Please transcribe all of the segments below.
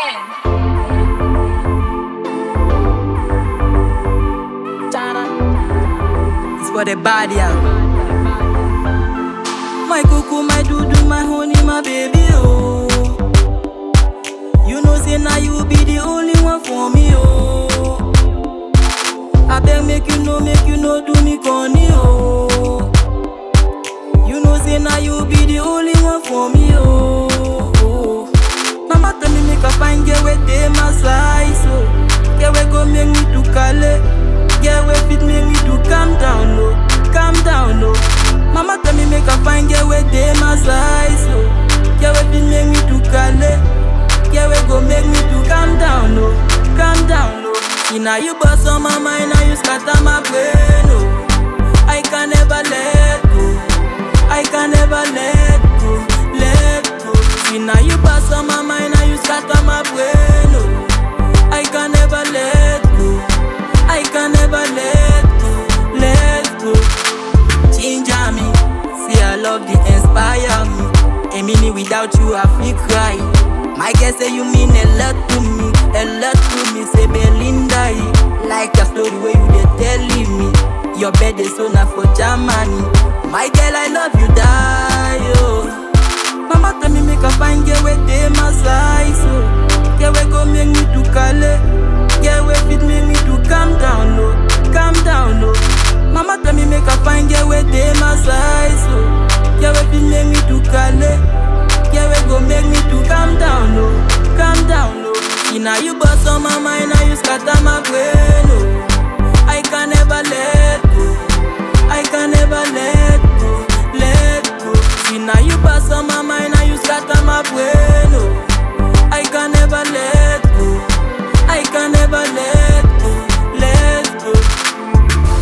again. It's for the body, yeah. My cuckoo, my doodoo, my honey, my baby, oh. You know, say now you be the only one for me, oh. I beg, make you know, make you know, do me corny, oh. You know, say now you be the only one for me, oh. oh. Mama tell me make a fine girl with them my size, oh. Girl, we go make me to Calais. Girl, we fit make me to calm down, no, calm down, no. Mama tell me make a fine girl with them my size, oh. Girl, we fit make me to Calais. Girl, we go make me to calm down, no, calm down, no. See now you bust on my mind, now you scatter my brain, oh. I can never let go. I can never let go, let go. See now you bust on my mind, now you scatter my brain, oh. I can never let go. I can never let go, let go. Ginger me, see I love the inspire me. A minute without you, I feel cry. My girl say you mean a lot to me, a lot to me. Say Belinda, eh, like your story where you dey telling me. Your bed is so now for Germany. My girl, I love you, die, oh. Mama tell me make a fine girl with them my size, oh. Girl, we go make me to Calais. Girl, we fit make me to calm down, no, calm down, no. Mama tell me make a fine girl with them my size, oh. Girl, we fit make me to Calais. Girl, we go make me to calm down, no, calm down, no. See now you bust on my mind, now you scatter my brain, oh. I can never let go. I can never let go, let go. See now you pass on my mind, now you scatter my brain. Oh, I can never let go. I can never let go, let go.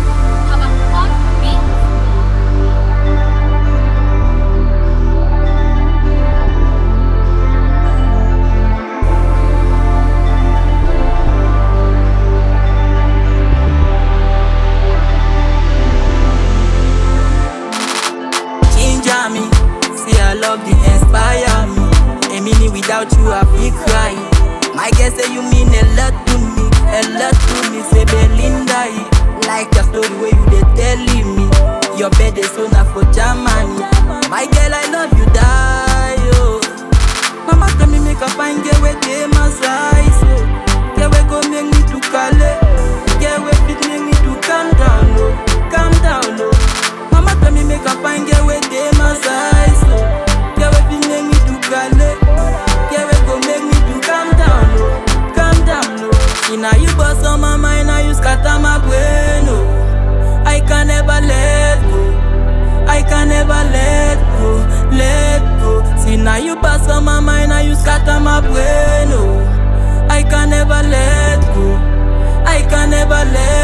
Ginger me, see I love the inspire me. A minute without you, I feel cry. My girl say you mean a lot to me, a lot to me. Say Belinda, eh, like your story where you dey telling me. Your bed is so now for Germany. My girl, I love you, die, oh. Mama tell me make a fine girl with them my size, oh. Girl, we go make me to Calais. Girl, we fit make me to calm down, no, calm down, no. Mama tell me make a fine girl with them my size, oh. Girl, we fit make me to Calais. Girl, we go make me to calm down, no, calm down, no. See now you bust on my mind, now you scatter my brain, oh. I can never let go. I can never let go, let go. See now you pass on my mind, now you scatter my brain, oh. I can never let go. I can never let